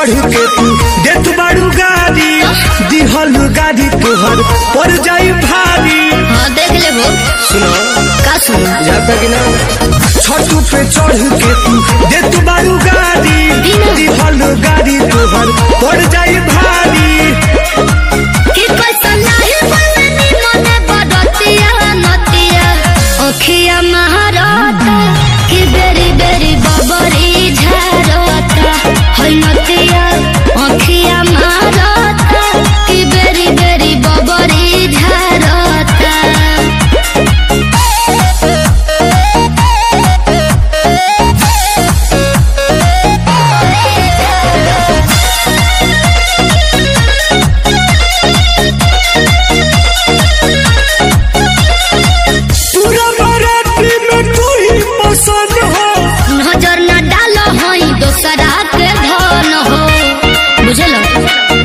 चढ़ के तू देत बाड़ू गाड़ी दिहल गाड़ी तोहर पड़ जाई भारी हाँ देख ले वो सुनो का सुना जाता कि ना छठ पे चढ़ के तू देत बाड़ू गाड़ी दिहल गाड़ी तोहर पड़ जाई भारी कि पैसा नाही बननी मने बदतिया नतिया ओखिया महारता कि बेरी बेरी बबरी झारता है नतिया ओखिया महारता कि बेरी बेरी बबरी झारता पूरा बाराती में तू ही पसंद हो नजर न डालो हई दोसरा के धन हो बुझलो